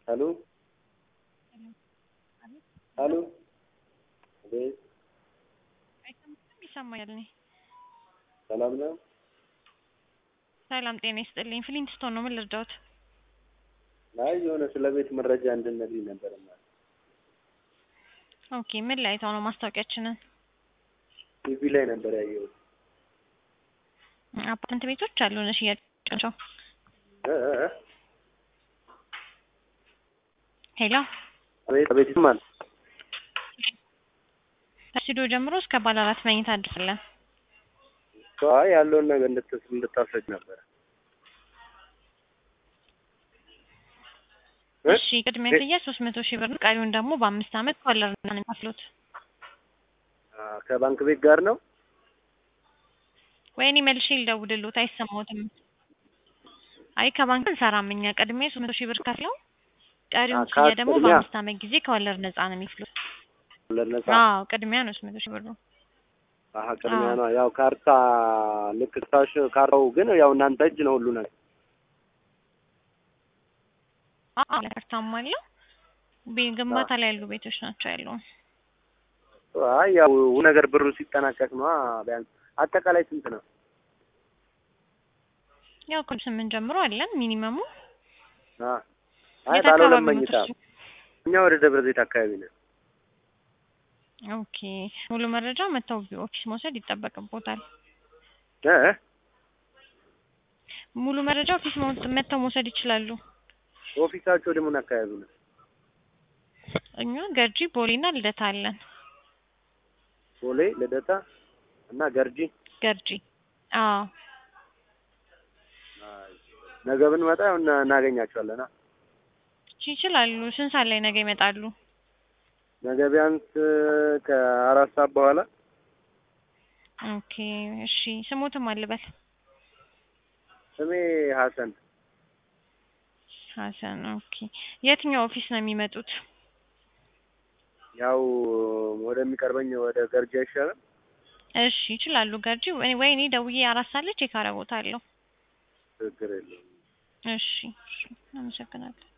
ሄሎ ሄሎ አቤት ይሰማኛል። እኔ ሰላም ነው? ሰላም ጤና ይስጥልኝ። ፍሊንትስቶን ነው። ምን ልርዳዎት? አይ የሆነ ስለ ቤት መረጃ እንድነግሪኝ ነበር ማለት ኦኬ። ምን ላይ አይተው ነው ማስታወቂያችንን? ቲቪ ላይ ነበር ያየሁት። አፓርትመንት ቤቶች አሉን ሽያጭ ናቸው። እ እ እ ሄሎ አቤት አቤት ይሰማል። ከስቱዲዮ ጀምሮ እስከ ባለ አራት መኝታ አድርሳለን። አይ ያለውን ነገር እንድትስ እንድታስረጅ ነበር። እ? እሺ ቅድሚያ ክፍያ ሶስት መቶ ሺህ ብር ነው። ቀሪውን ደግሞ በአምስት ዓመት ኮለር ነው የሚከፍሉት። አ፣ ከባንክ ቤት ጋር ነው? ወይኔ መልሼ ልደውልልዎት አይሰማዎትም? አይ ከባንክ እንሰራም እኛ። ቅድሚያ ሶስት መቶ ሺህ ብር ከፍለው ቀሪውን አ፣ ክፍያ ደግሞ ቅድሚያ? በአምስት ዓመት ጊዜ ከወለድ ነፃ ነው የሚከፍሉት። ለነጻ አዎ ቅድሚያ ነው ሶስት መቶ ሺህ ብር ነው። አሀ ቅድሚያ አዎ። ነው። ያው ካርታ ልክ ታሽ ካርታው ግን ያው እናንተ እጅ ነው ሁሉ ነገር። አዎ ለካርታም አለው። ቤ- ግንባታ ላይ ያሉ ቤቶች ናቸው ያሉ። አይ ያው ሁሉ ነገር ብሩ ሲጠናቀቅ ነው። ቢያንስ አጠቃላይ ስንት ነው? ያው ከ ስምንት ጀምሮ አለን ሚኒመሙ። አ አይ የት ባለ ሁለት አካባቢ ነው መኝታ እሱ? እኛ ወደ ደብረ ዘይት አካባቢ ነው። ኦኬ ሙሉ መረጃ መተው ኦፊስ መውሰድ ይጠበቅቦታል። እ እ ሙሉ መረጃ ኦፊስ መው- መተው መውሰድ ይችላሉ። ኦፊሳቸው ደግሞ ምን አካባቢ ነው? እኛ ገርጂ ቦሌና ልደታ አለን። ቦሌ፣ ልደታ እና ገርጂ። ገርጂ አዎ አይ፣ ነገ ብንመጣ ያው እና- እናገኛቸዋለን። አ እሺ ይችላሉ። ስንት ሰዓት ላይ ነገ ይመጣሉ? ነገ ቢያንስ ከአራት ሰዓት በኋላ ኦኬ እሺ ስሞትም አልበል ስሜ ሀሰን ሀሰን ኦኬ የትኛው ኦፊስ ነው የሚመጡት? ያው ወደሚቀርበኝ ወደ ገርጂ አይሻልም? እሺ ይችላሉ። ገርጂ ወይ ወይ እኔ ደውዬ አራት ሰዓት ላይ ቼክ አደርጎታለሁ። ችግር የለውም። እሺ እሺ አመሰግናለሁ።